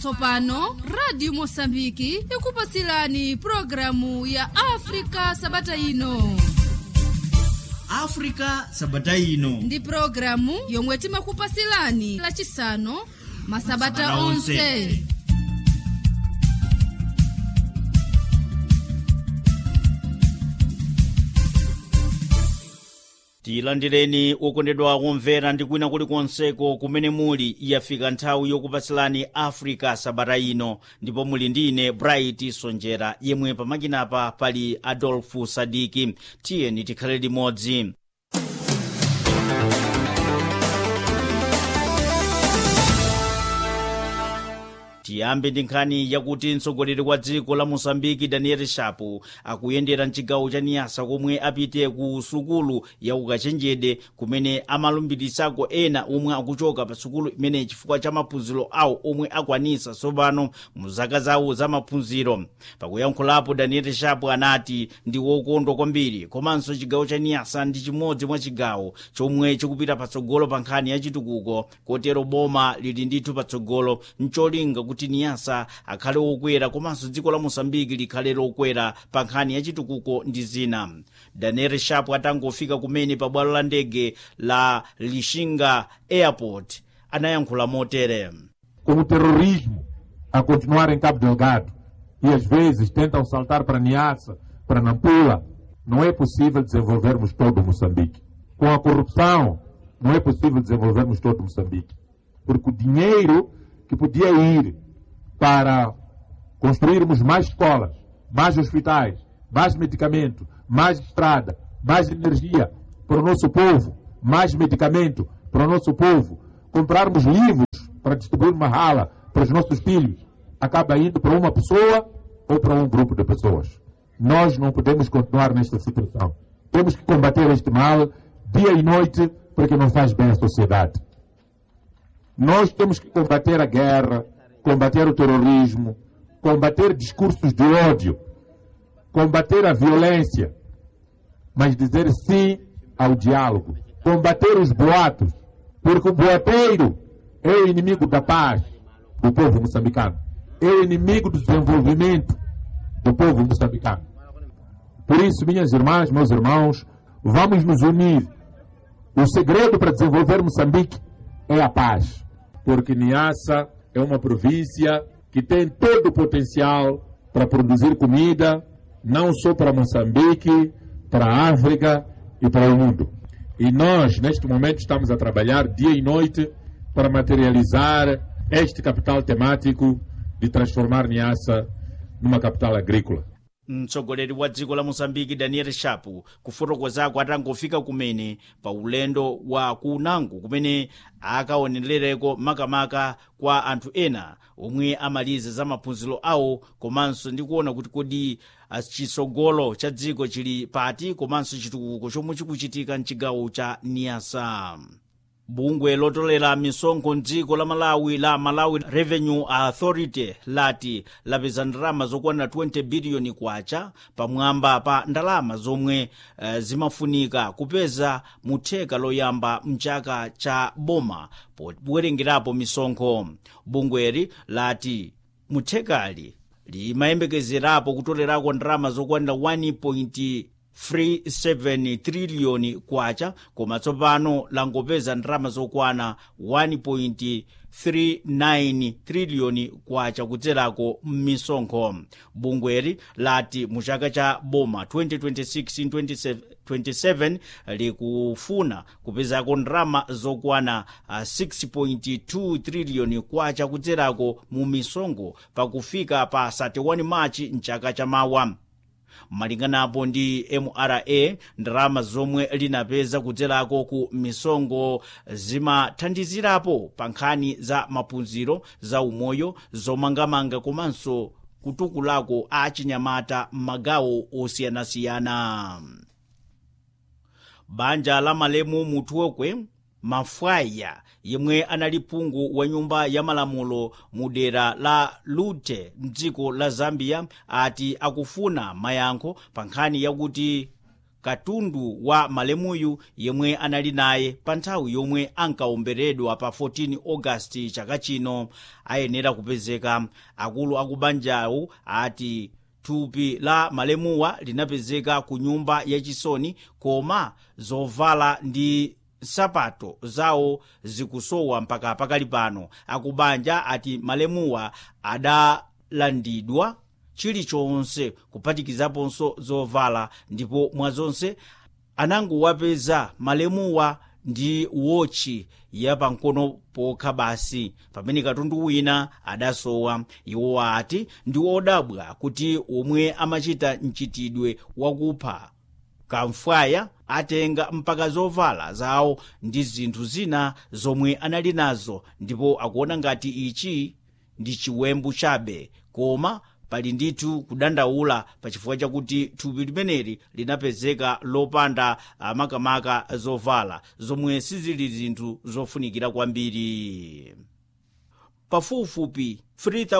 tsopano radio mosambiki ikupasilani programu ya afrika sabata ino africa sabata ino ndi programu yomwe timakupasilani lachisanu masabata Masabata onse. onse tilandireni okondedwa kumvera ndi kwina kulikonseko kumene muli yafika nthawi yokupasilani africa sabata ino ndipo muli ndine bright sonjera yemwe pamakinapa pali adolfu sadiki tiyeni tikhale limodzi tiyambe ndi nkhani yakuti mtsogoleri wa dziko la mosambiki daniel shapo akuyendera mchigawo cha niyasa komwe apite ku sukulu ya ukachenjede kumene amalumbirisako ena omwe akuchoka pa sukulu imeneyi chifukwa cha maphunziro awo omwe akwanisa tsopano mu zaka zawo za maphunziro pakuyankhulapo daniel shapo anati ndi wokondwa kwambiri komanso chigawo cha niyasa ndi chimodzi mwa chigawo chomwe chikupita patsogolo pa nkhani ya chitukuko kotero boma lili ndithu patsogolo ncholinga kuti niyasa akhale wokwera komanso dziko la mosambiki likhale lokwera pa nkhani ya chitukuko ndi zina daniel shapo atangofika kumene pa bwalo la ndege la lishinga airport anayankhula motere com o terrorismo a continuar em Cabo Delgado e às vezes tentam saltar para Niassa, para Nampula, não é possível desenvolvermos todo Moçambique. Com a corrupção, não é possível desenvolvermos todo Moçambique. Porque o dinheiro que podia ir para construirmos mais escolas, mais hospitais, mais medicamento, mais estrada, mais energia para o nosso povo, mais medicamento para o nosso povo, comprarmos livros para distribuir uma rala para os nossos filhos, acaba indo para uma pessoa ou para um grupo de pessoas. Nós não podemos continuar nesta situação. Temos que combater este mal dia e noite porque não faz bem à sociedade. Nós temos que combater a guerra, combater o terrorismo, combater discursos de ódio, combater a violência, mas dizer sim ao diálogo, combater os boatos, porque o boateiro é o inimigo da paz do povo moçambicano, é o inimigo do desenvolvimento do povo moçambicano. Por isso, minhas irmãs, meus irmãos, vamos nos unir. O segredo para desenvolver Moçambique é a paz, porque Niassa é uma província que tem todo o potencial para produzir comida, não só para Moçambique, para a África e para o mundo. E nós, neste momento, estamos a trabalhar dia e noite para materializar este capital temático de transformar Niassa numa capital agrícola. mtsogoleri wa dziko la mosambiki daniel shapo kufotokozako atangofika kumene pa ulendo wa kunango kumene akaonerereko makamaka kwa anthu ena omwe amaliza za maphunziro awo komanso ndi kuona kuti kodi ah, chitsogolo cha dziko chili pati komanso chitukuko chomwe chikuchitika mchigawo cha niasa bungwe lotolera misonkho mdziko la malawi la malawi revenue authority lati lapeza ndalama zokwana 20 biliyoni kwacha pamwamba pa ndalama zomwe uh, zimafunika kupeza mutheka loyamba mchaka cha boma powerengerapo misonkho bungweri lati muthekali limayembekezerapo kutolerako ndalama zokwanira 1 37 triliyoni kwacha koma tsopano langopeza ndalama zokwana 1.39 triliyoni kwacha kudzerako m'misonkho bungweri lati mu chaka cha boma 2026-2027 likufuna kupezako ndalama zokwana uh, 6.2 triliyoni kwacha kudzerako mu misonkho pakufika pa 31 machi mchaka chamawa malinganapo ndi mra ndalama zomwe linapeza kudzerako ku misonkho zimathandizirapo pa nkhani za maphunziro za umoyo zomangamanga komanso kutukulako a chinyamata m'magawo osiyanasiyana banja la malemu muthokwe mafwaya yemwe anali phungu wa nyumba ya malamulo mu dera la lute mdziko la zambia ati akufuna mayankho pa nkhani yakuti katundu wa malemuyu yemwe anali naye pa nthawi yomwe ankawomberedwa pa 14 ogasiti chaka chino ayenera kupezeka akulu akubanjawo ati thupi la malemuwa linapezeka ku nyumba yachisoni koma zovala ndi nsapato zawo zikusowa mpaka pakali pano akubanja ati malemuwa adalandidwa chilichonse kuphatikizaponso zovala ndipo mwazonse anangowapeza malemuwa ndi wotchi yapamkono pokha basi pamene katundu wina adasowa iwo ati ndi odabwa kuti omwe amachita mchitidwe wakupha kamfwaya atenga mpaka zovala zawo ndi zinthu zina zomwe anali nazo ndipo akuona ngati ichi ndi chiwembu chabe koma pali ndithu kudandaula pachifukwa chakuti thupi limeneli linapezeka lopanda makamaka zovala zomwe sizili zinthu zofunikira kwambiri pafupifupi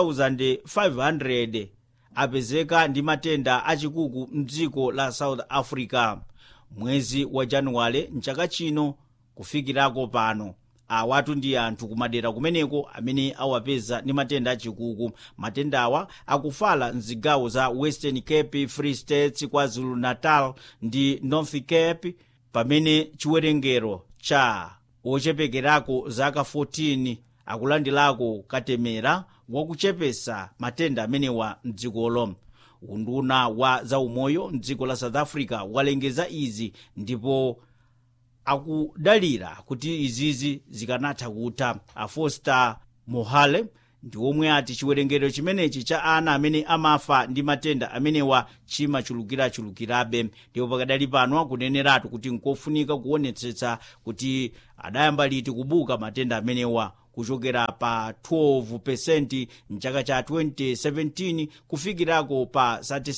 3500 apezeka ndi matenda achikuku mdziko la south africa mwezi wa januwale mchaka chino kufikirako pano awatu ndi anthu kumadera kumeneko amene awapeza ndi matenda achikuku matendawa akufala mzigawo za western cape free states kwazulu natal ndi north cape pamene chiwerengero cha ochepekerako zaka 14 akulandilako katemera wakuchepesa matenda amenewa mdzikolo unduna wa zaumoyo mdziko la south africa walengeza izi ndipo akudalira kuti izizi zikanatha kutha afoster mohale ndi omwe ati chiwerengero chimenechi cha ana amene amafa ndi matenda amenewa chimachulukirachulukirabe ndipo pakadali pano akuneneratu kuti nkofunika kuonetsetsa kuti adayamba liti kubuka matenda amenewa kuchokera pa 12 mchaka cha 2017 kufikirako pa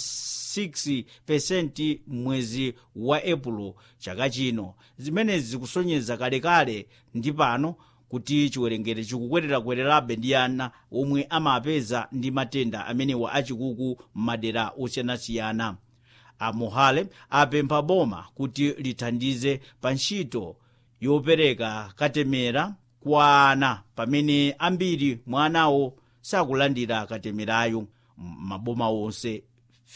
36 mwezi wa epulo chaka chino zimenezi zikusonyeza kalekale ndi pano kuti chiwerengero chikukwererakwererabe ndi ana omwe amapeza ndi matenda amenewa achikuku m'madera osiyanasiyana amohale apempha boma kuti lithandize pa ntchito yopereka katemera kwa ana pamene ambiri mwa anawo sakulandira katemerayo maboma onse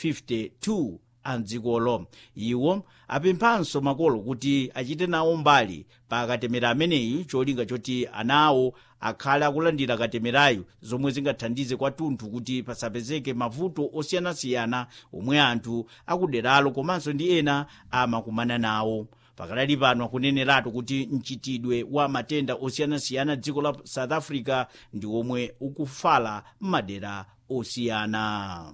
52 a mdzikolo iwo apemphanso makolo kuti achite nawo mbali pa katemera ameneyi cholinga choti anawo akhale akulandira katemerayo zomwe zingathandize kwathunthu kuti pasapezeke mavuto osiyanasiyana omwe anthu akuderalo komanso ndi ena amakumana nawo pakadali pano akuneneratu kuti mchitidwe wa matenda osiyanasiyana dziko la south africa ndi omwe ukufala m'madera osiyana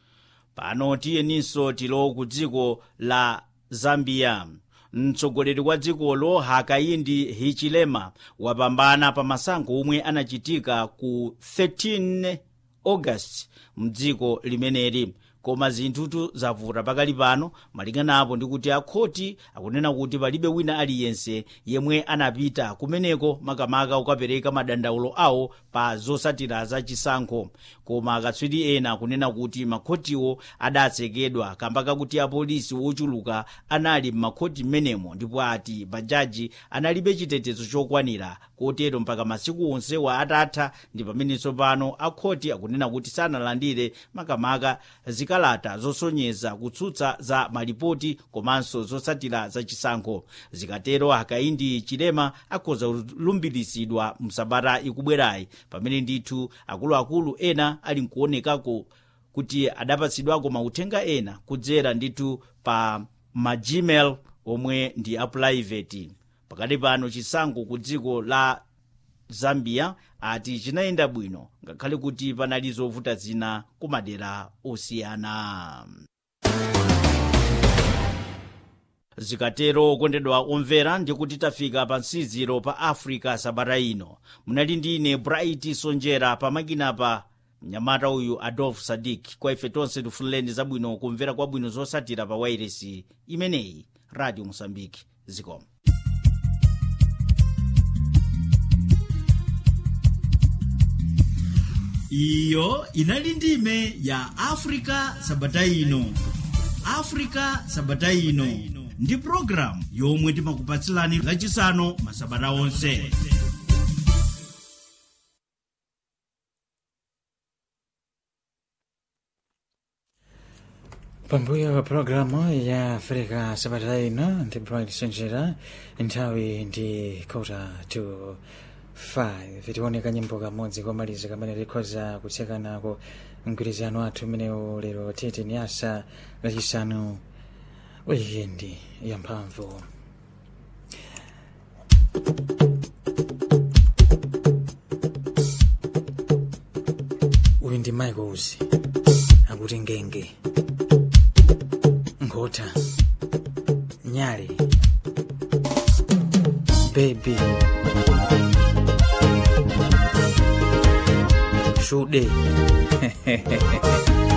pano tiyeninso tilo ku dziko la zambia mtsogoleri wa dzikolo hakaindi hichilema wapambana pa masankho omwe anachitika ku 13 august mdziko limeneli koma zinthutu zavuta pakali pano malingana apo ndikuti akhoti akunena kuti palibe wina aliyense yemwe anapita kumeneko makamaka kukapereka madandaulo awo pa zosatira za chisankho koma akatswiri ena akunena kuti makhotiwo adatsekedwa kamba kakuti apolisi wochuluka anali m'makhoti m'menemo ndipo ati bajaji analibe chitetezo chokwanira kotero mpaka masiku onsewa atatha ndi pamenenso pano akhoti akunena kuti sanalandire makamaka zikalata zosonyeza kutsutsa za malipoti komanso zosatira za chisankho zikatero hakaindi chilema akhoza kulumbiritsidwa msabata ikubwerayi pamene ndithu akuluakulu ena ali nkuonekako kuti adapatsidwako mauthenga ena kudzera ndithu pa magmail omwe ndi apulaiveti pakati pano chisankho ku dziko la zambia ati chinayenda bwino ngakhale kuti panali zovuta zina ku madera osiyana zikatero okondedwa omvera ndikuti tafika pa nsiziro pa africa sabata ino munali ndi ine bright sonjera pamakinapa mnyamata uyu adolf sadik kwa ife tonse tifunireni zabwino kumvera kwabwino zosatira pa wairesi imeneyi radio mosambiki zikomo iyo inali ndime ya afrika sabata ino afrika sabata ino ndi programu yomwe timakupatsilani lachisanu masabata onse pambuyo pa pulogalamu ya africa sabata ino ndi bright sonjera nthawi ndi kota to 5 tioneka nyimbo kamodzi komaliza kamene likhoza kutsekanako mgwirizano wathu umenewu lero tete ni asa lachisanu wikendi ya mphamvu uyu ndi michaels akuti ngenge ngota nyale bebi shude